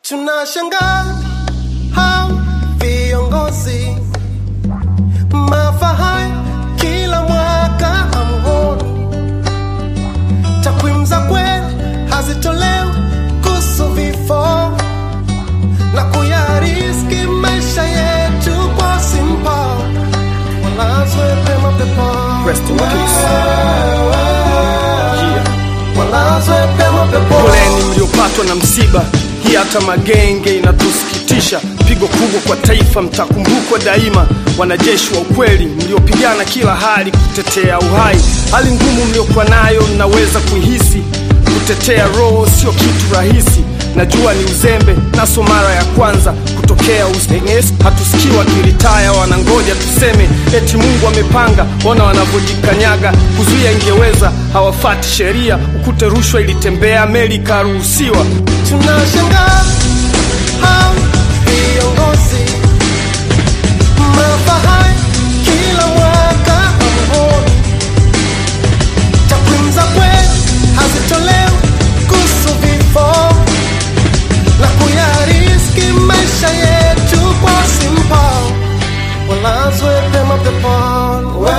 Tunashangaa hao viongozi mafahari kila mwaka hamuoni, takwimu za kweli hazitolewi kuhusu vifo na kuyariski maisha yetu kwa simpa, walazwe pema peponi. Rest in peace. Yeah. walazwe pema peponi. Poleni mliopatwa na msiba, hii hata magenge inatusikitisha. Pigo kubwa kwa taifa, mtakumbukwa daima. Wanajeshi wa ukweli mliopigana kila hali kutetea uhai. Hali ngumu mliokuwa nayo naweza kuihisi, kutetea roho sio kitu rahisi. Najua ni uzembe, naso mara ya kwanza kutokea Usenges. Hatusikii wakiritaya, wanangoja tuseme eti Mungu amepanga. Ona wanavyojikanyaga, kuzuia ingeweza, hawafati sheria. Ukute rushwa ilitembea, meli ikaruhusiwa. Tunashangaa hao viongozi mafahari kila mwaka hamuoni, takwimu za kweli hazitolewi kuhusu vifo na kuyariski maisha yetu kwa simpa, walazwe pema peponi,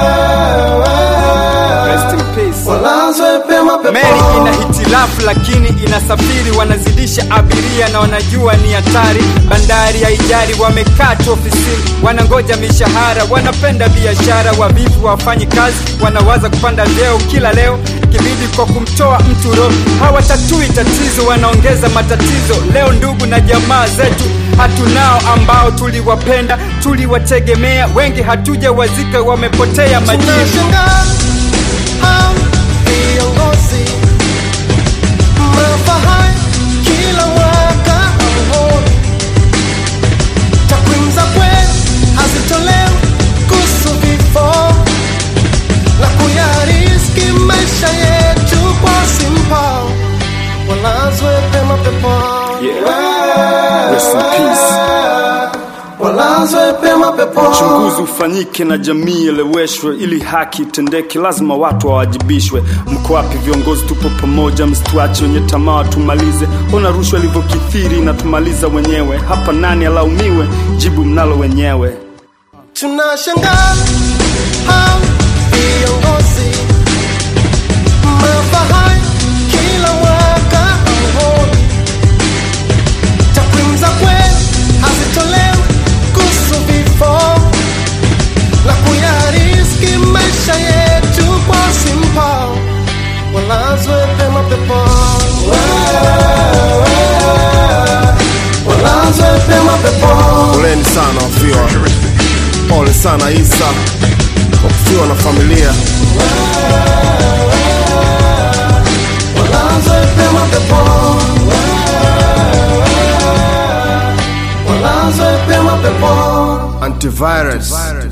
Rest in peace. walazwe pema Meli peponi. ina hitilafu lakini inasafiri, wanazidisha abiria na wanajua ni hatari. Bandari haijari, wamekaa tu ofisini, wanangoja mishahara, wanapenda biashara. Wavivu wafanyi kazi, wanawaza kupanda vyeo kila leo, kibidi kwa kumtoa mtu roho. Hawatatui tatizo, wanaongeza matatizo. Leo ndugu na jamaa zetu hatunao, ambao tuliwapenda, tuliwategemea, wengi hatujawazika, wamepotea majini. Tunashangaa hao viongozi mafahari kila mwaka hamuoni, takwimu za kweli hazitolewi kuhusu vifo na kuyariski maisha yetu kwa simpa, walazwe pema peponi, Rest in peace. walazwe pema peponi. Uchunguzi ufanyike na jamii eleweshwe, ili haki itendeke, lazima watu wawajibishwe. Mko wapi viongozi? Tupo pamoja, msituache wenye tamaa tumalize. Ona rushwa ilivyokithiri na tumaliza wenyewe. Hapa nani alaumiwe? Jibu mnalo wenyewe. Tunashangaa hao viongozi mafahari kila mwaka hamuoni, takwimu za kweli hazitolewi kuhusu vifo na kuyariski maisha yetu kwa simpa, walazwe pema peponi, walazwe pema peponi. Poleni sana wafiwa, pole sana Isa kwa kufiwa na familia. Walazwe pema peponi, walazwe pema peponi. Antivirus